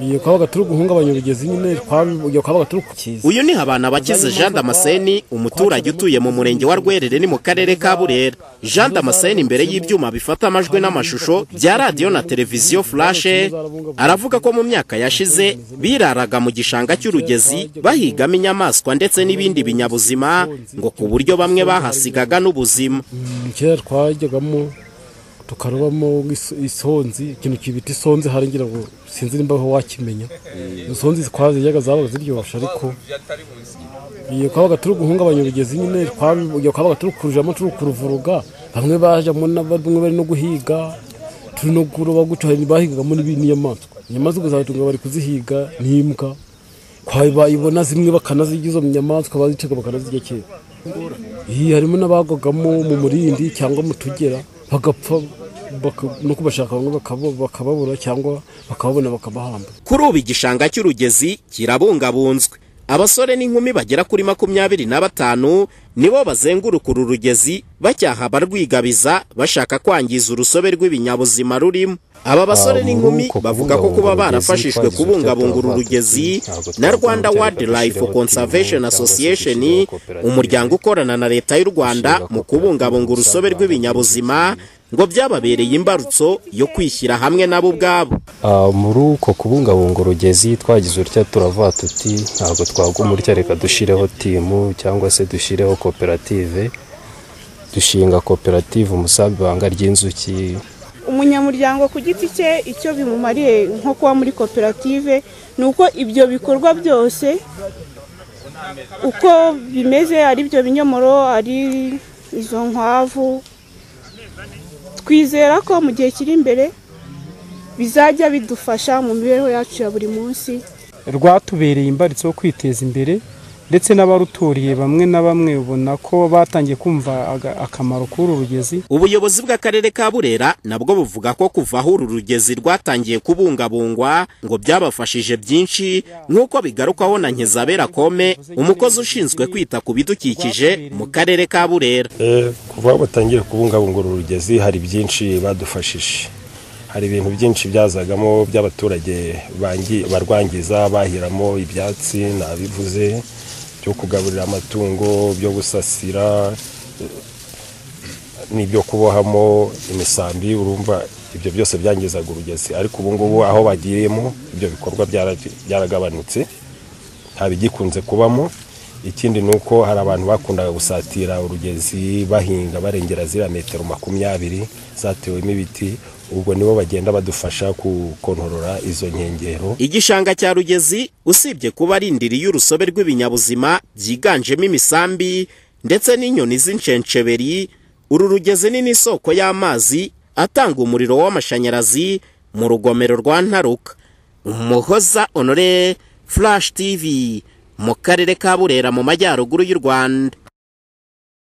iyo kabaga turi guhungabanya ubugezi nyine iyo kabaga turi kukiza uyu ni habana abagize jean damascene umuturage utuye mu murenge wa rwerere ni mu karere ka burera jean damascene imbere y'ibyuma bifata amajwi n'amashusho bya radiyo na televiziyo furashe aravuga ko mu myaka yashize biraraga mu gishanga cy'urugezi bahigamo inyamaswa ndetse n'ibindi binyabuzima ngo ku buryo bamwe bahasigaga n'ubuzima kera twajyagamo tukarobamo isonzi ikintu kibita isonzi hari ngira ngo sinzi nimba wakimenya isonzi zitwaziyaga zabaga ziryoshye ariko iyo kabaga turi guhungabanya ubugezi nyine iyo kabaga turi kurujamo turi kuruvuruga bamwe bajyamo bamwe bari no guhiga turi no kuroba gutyo bahigagamo n'inyamaswa inyamaswa ugasanga bari kuzihiga n'imbwa bayibona zimwe bakanazirya izo nyamaswa bazicaga bakanazirya kera harimo n'abagwagamo mu murindi cyangwa mu tugera bagapfa no kubashaka bamwe bakababura cyangwa bakababona bakabahamba kuri ubu igishanga cy'urugezi kirabungabunzwe abasore n'inkumi bagera kuri makumyabiri na batanu nibo bazenguruka uru rugezi bacyaha abarwigabiza bashaka kwangiza urusobe rw'ibinyabuzima rurimo aba basore n'inkumi bavuga ko kuba barafashijwe kubungabunga uru rugezi na rwanda wadi life conservation association umuryango ukorana na leta y'u rwanda mu kubungabunga urusobe rw'ibinyabuzima ngo byababereye imbarutso yo kwishyira hamwe nabo ubwabo muri uko kubungabunga urugezi twagize utya turavuga tuti ntabwo twaguma utya reka dushyireho timu cyangwa se dushyireho koperative dushinga koperative umusambi ibanga ry'inzuki umunyamuryango ku giti cye icyo bimumariye nko kuba muri koperative ni uko ibyo bikorwa byose uko bimeze ari byo binyomoro ari izo nkwavu twizera ko mu gihe kiri imbere bizajya bidufasha mu mibereho yacu ya buri munsi rwatubereye imbaritso yo kwiteza imbere ndetse n'abaruturiye bamwe na bamwe ubona ko batangiye kumva akamaro k'uru rugezi ubuyobozi bw'akarere ka burera nabwo buvuga ko kuva aho uru rugezi rwatangiye kubungabungwa ngo byabafashije byinshi nk'uko bigarukaho na nkizabera kome umukozi ushinzwe kwita ku bidukikije mu karere ka burera kuva aho batangiye kubungabunga uru rugezi hari byinshi badufashije hari ibintu byinshi byazagamo by'abaturage barwangiza bahiramo ibyatsi nabivuze byo kugaburira amatungo byo gusasira n'ibyo kubohamo imisambi urumva ibyo byose byangizaga urugezi ariko ubu ngubu aho bagiriyemo ibyo bikorwa byaragabanutse ntabigikunze kubamo ikindi ni uko hari abantu bakundaga gusatira urugezi bahinga barengera ziriya metero makumyabiri zatewemo ibiti ubwo nibo bagenda badufasha gukontorora izo nkengero igishanga cya rugezi usibye kuba ari indiri y'urusobe rw'ibinyabuzima byiganjemo imisambi ndetse n'inyoni z'incensheberi uru rugezi ni n'isoko y'amazi atanga umuriro w'amashanyarazi mu rugomero rwa ntaruka umuhoza onore furashi tivi mu karere ka burera mu majyaruguru y'u rwanda